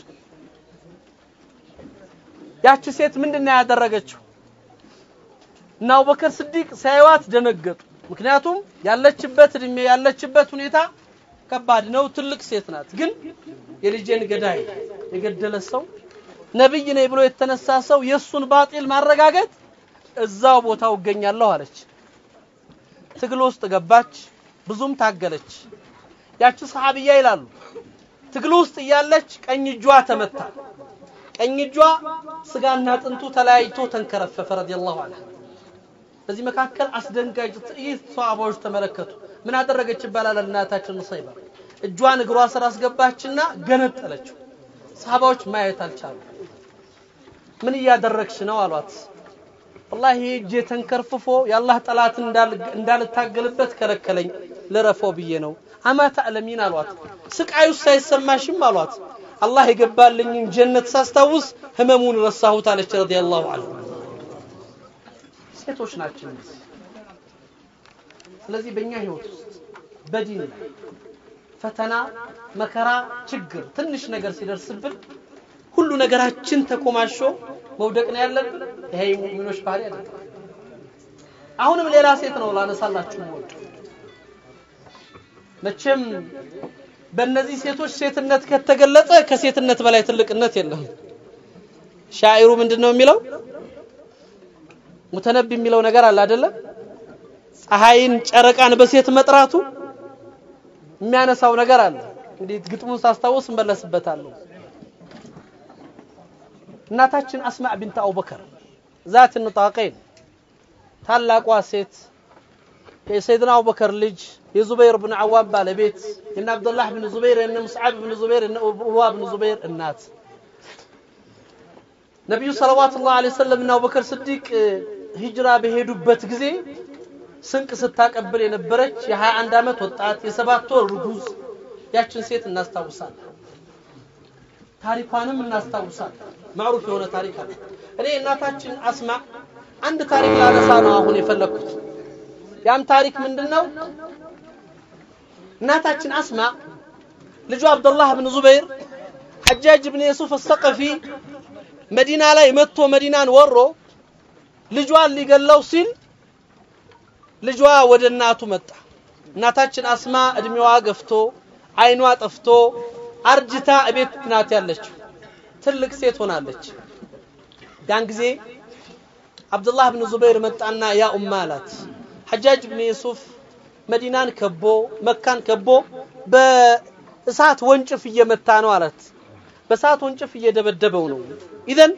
ያቺ ሴት ምንድን ነው ያደረገችው እና አቡበከር ስዲቅ ሲያዩዋት ደነገጡ ምክንያቱም ያለችበት እድሜ ያለችበት ሁኔታ ከባድ ነው ትልቅ ሴት ናት ግን የልጄን ገዳይ የገደለ ሰው ነብይ ነኝ ብሎ የተነሳ ሰው የሱን ባጢል ማረጋገጥ እዛው ቦታው እገኛለሁ አለች ትግል ውስጥ ገባች ብዙም ታገለች ያቺ ሰሃቢያ ይላሉ ትግል ውስጥ እያለች ቀኝ እጇ ተመታ ቀኝ እጇ ስጋና አጥንቱ ተለያይቶ ተንከረፈፈ ረዲየላሁ ዐንሃ በዚህ መካከል አስደንጋጭ ትዕይንት ሰሃባዎች ተመለከቱ። ምን አደረገች ይባላል እናታችን ሙሰይባ እጇን እግሯ ስር አስገባችና ገነጠለችው። ሰሃባዎች ማየት አልቻሉ። ምን እያደረግሽ ነው አሏት። ወላሂ እጄ ተንከርፍፎ የአላህ ጠላት እንዳልታገልበት ከለከለኝ ልረፈው ብዬ ነው። አማ ተዕለሚን አሏት። ስቃዩስ አይሰማሽም አሏት። አላህ የገባልኝን ጀነት ሳስታውስ ህመሙን ረሳሁት አለች ረዲየላሁ ዐንሁ። ሴቶች ናቸው እነዚህ። ስለዚህ በእኛ ህይወት ውስጥ በዲን ላይ ፈተና፣ መከራ፣ ችግር ትንሽ ነገር ሲደርስብን ሁሉ ነገራችን ተኮማሾ መውደቅ ነው ያለብን። ይሄ የሙእሚኖች ባህሪ አይደለም። አሁንም ሌላ ሴት ነው ላነሳላችሁ የምወደው። መቼም በእነዚህ ሴቶች ሴትነት ከተገለጸ ከሴትነት በላይ ትልቅነት የለም። ሻዒሩ ምንድን ነው የሚለው? ሙተነቢ የሚለው ነገር አለ አይደለም? ፀሐይን ጨረቃን በሴት መጥራቱ የሚያነሳው ነገር አለ። እንግዲህ ግጥሙን ሳስታውስ እንመለስበታለሁ። እናታችን አስማዕ ቢንት አቡበከር ዛት ንጣቀይን ታላቋ ሴት የሰይድና አቡበከር ልጅ የዙበይር ብን አዋም ባለቤት የነ አብዱላህ ብን ዙበይር የነ ሙስዓብ ብን ዙበይር የነ ኡርዋ ብን ዙበይር እናት ነቢዩ ሰለዋቱላህ ዐለይሂ ወሰለም እና አቡበከር ስዲቅ ሂጅራ በሄዱበት ጊዜ ስንቅ ስታቀብል የነበረች የ21 ዓመት ወጣት የሰባት ወር ርጉዝ ያችን ሴት እናስታውሳለን። ታሪኳንም እናስታውሳለን። ማዕሩፍ የሆነ ታሪክ አለ። እኔ እናታችን አስማ አንድ ታሪክ ላነሳ ነው አሁን የፈለግኩት። ያም ታሪክ ምንድነው? እናታችን አስማ ልጁ አብዱላህ ብን ዙበይር ሐጃጅ ብን የሱፍ አሰቀፊ መዲና ላይ መጥቶ መዲናን ወሮ ልጇን ሊገለው ሲል ልጇ ወደ እናቱ መጣ። እናታችን አስማ እድሜዋ ገፍቶ አይኗ ጠፍቶ አርጅታ እቤት ናት ያለችው። ትልቅ ሴት ሆናለች። ያን ጊዜ አብዱላህ ብን ዙበይር መጣና ያ ኡማ አላት። ሐጃጅ ብን ዩሱፍ መዲናን ከቦ መካን ከቦ በእሳት ወንጭፍ እየመታ ነው አላት። በእሳት ወንጭፍ እየደበደበው ነው። ኢዘን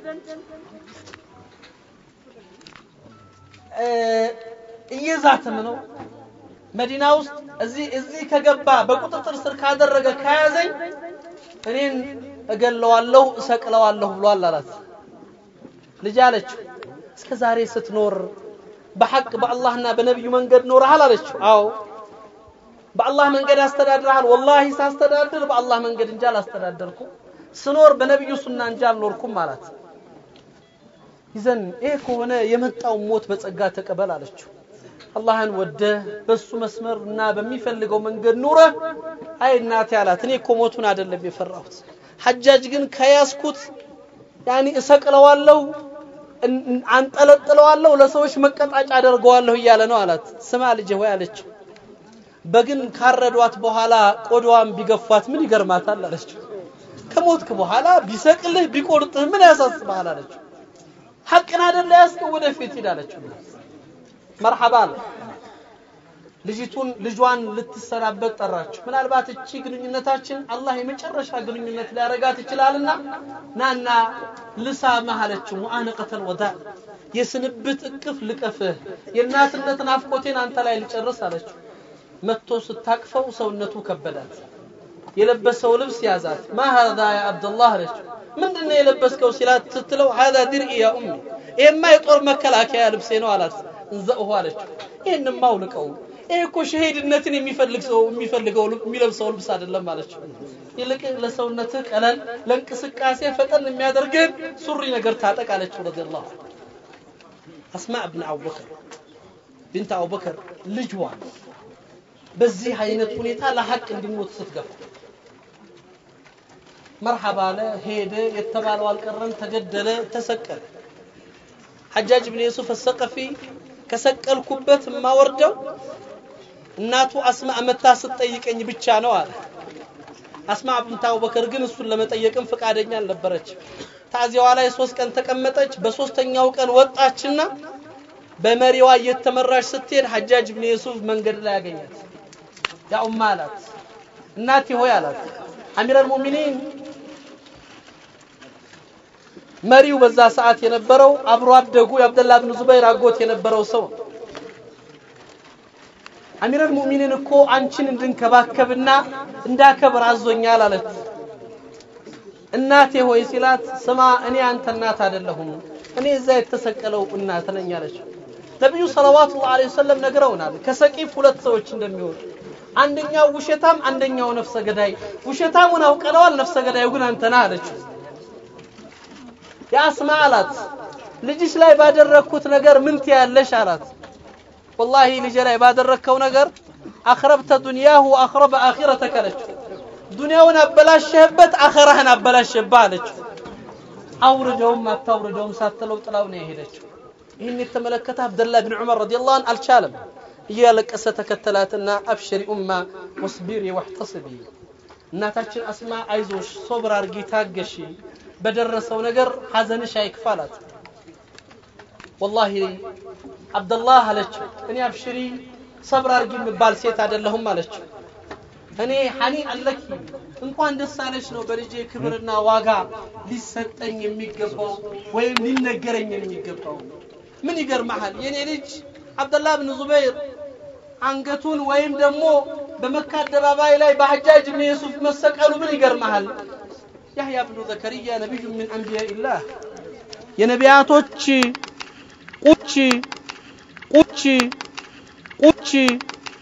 እየዛተም ነው። መዲና ውስጥ እዚህ እዚህ ከገባ በቁጥጥር ስር ካደረገ ከያዘኝ እኔን እገለዋለሁ እሰቅለዋለሁ ብሏል አላት። ልጅ አለችው እስከ ዛሬ ስትኖር በሐቅ በአላህና በነቢዩ መንገድ ኖረሃል አለችው። አዎ በአላህ መንገድ አስተዳድረሃል። ወላሂ ሳስተዳድር በአላህ መንገድ እንጂ አላስተዳደርኩም። ስኖር በነቢዩ ሱና እንጂ አልኖርኩም አላት። ይዘን ይሄ ከሆነ የመጣው ሞት በጸጋ ተቀበል አለችው። አላህን ወደህ በሱ መስመር እና በሚፈልገው መንገድ ኑረህ አይ እናቴ አላት። እኔ እኮ ሞቱን አይደለም የፈራሁት፣ ሐጃጅ ግን ከያዝኩት ያኒ እሰቅለዋለሁ፣ አንጠለጥለዋለሁ፣ ለሰዎች መቀጣጫ አደርገዋለሁ እያለ ነው አላት። ስማ ልጄ ሆይ አለችው። በግን ካረዷት በኋላ ቆዳዋን ቢገፏት ምን ይገርማታል አለችው። ከሞትክ በኋላ ቢሰቅልህ ቢቆርጥህ ምን ያሳስብሃል አለችው። ሐቅን አይደለ ያዝከው ወደፊት ሂድ አለችው። መርሐባ አለ። ልጅቱን ልጇን ልትሰናበት ጠራችው። ምናልባት እቺ ግንኙነታችን አላህ የመጨረሻ ግንኙነት ሊያረጋት ይችላልና ናና ልሳምህ አለችው። ሙአነቀተል ወዳ የስንብት እቅፍ ልቀፍህ፣ የእናትነት ናፍቆቴን አንተ ላይ ልጨርስ አለችው። መጥቶ ስታቅፈው ሰውነቱ ከበዳት። የለበሰው ልብስ ያዛት። ማ ሀዛ ያ አብደላህ አለችው። ምንድነው የለበስከው ሲላት ስትለው ሀዛ ድርኢ ያ ኡሚ ይሄማ የጦር መከላከያ ልብሴ ነው አላት። እንዘእሁ አለችው። ይህንማ አውልቀው ይሄ እኮ ሸሄድነትን የሚፈልግ ሰው የሚፈልገው የሚለብሰው ልብስ አይደለም አለችው። ይልቅ ለሰውነትህ ቀለል ለእንቅስቃሴ ፈጠን የሚያደርግህን ሱሪ ነገር ታጠቅ አለችው። ረዲየላሁ አስማዕ ብን አቡበከር ቢንት አቡበከር ልጅዋ በዚህ አይነት ሁኔታ ለሐቅ እንዲሞት ስትገፋ መርሐባ አለ፣ ሄደ፣ የተባለው አልቀረም፣ ተገደለ፣ ተሰቀለ። ሐጃጅ ብን ዩሱፍ አሰቀፊ ከሰቀልኩበት የማወርደው እናቱ አስማ መታ ስትጠይቀኝ ብቻ ነው አለ። አስማ ብንት አቡበከር ግን እሱን ለመጠየቅም ፈቃደኛ አልነበረች። ታዚያዋ ላይ ሶስት ቀን ተቀመጠች። በሶስተኛው ቀን ወጣችና በመሪዋ እየተመራች ስትሄድ ሐጃጅ ብን ዩሱፍ መንገድ ላይ ያገኛት። ያ ኡማ አላት፣ እናቴ ሆይ አላት። አሚረል ሙእሚኒን መሪው በዛ ሰዓት የነበረው አብሮ አደጉ የአብደላ ብን ዙበይር አጎት የነበረው ሰው አሚረል ሙእሚኒን እኮ አንቺን እንድንከባከብና እንዳከብር አዞኛል አለች። እናቴ ሆይ ሲላት ስማ እኔ አንተ እናት አይደለሁም እኔ እዛ የተሰቀለው እናት ነኝ አለች። ነቢዩ ሰለዋቱላሁ ዐለይሂ ወሰለም ነግረውናል ከሰቂፍ ሁለት ሰዎች እንደሚወጡ አንደኛው ውሸታም፣ አንደኛው ነፍሰ ገዳይ። ውሸታሙን አውቀለዋል፣ ነፍሰ ገዳዩ ግን አንተ ነህ አለችው። የአስማ አላት ልጅሽ ላይ ባደረግኩት ነገር ምን ትያለሽ አላት። ወላሂ ልጄ ላይ ባደረግከው ነገር አኽረብተ ዱንያሁ አኽረበ አኺረተከ አለችው። ዱንያውን አበላሸህበት፣ አኸራህን አበላሸህበት አለችው። አውርደውም አታውርደውም ሳትለው ጥላው ነው የሄደችው። ይህን የተመለከተ አብደላህ ብን ዑመር ረዲየላሁ ዐንሁ አልቻለም። እያለቀሰ ተከተላትና አብሽሪ ኡማ ወስቢሪ ወሕተስቢ፣ እናታችን አስማ አይዞሽ፣ ሶብር አርጊ፣ ታገሺ፣ በደረሰው ነገር ሐዘንሽ አይክፋላት። ወላሂ አብደላህ አለችው እኔ አብሽሪ ሰብር አርጊ የምባል ሴት አይደለሁም አለችው። እኔ ሐኒ አለኪ እንኳን ደስ አለሽ ነው በልጄ ክብርና ዋጋ ሊሰጠኝ የሚገባው ወይም ሊነገረኝ የሚገባው። ምን ይገርመሃል የኔ ልጅ አብደላህ ብን ዙበይር አንገቱን ወይም ደግሞ በመካ አደባባይ ላይ በሐጃጅ ብን ዩሱፍ መሰቀሉ ምን ይገርመሃል? ያህያ ብኑ ዘከርያ ነቢዩ ምን አንቢያኢላህ የነቢያቶች ቁች ቁች ቁች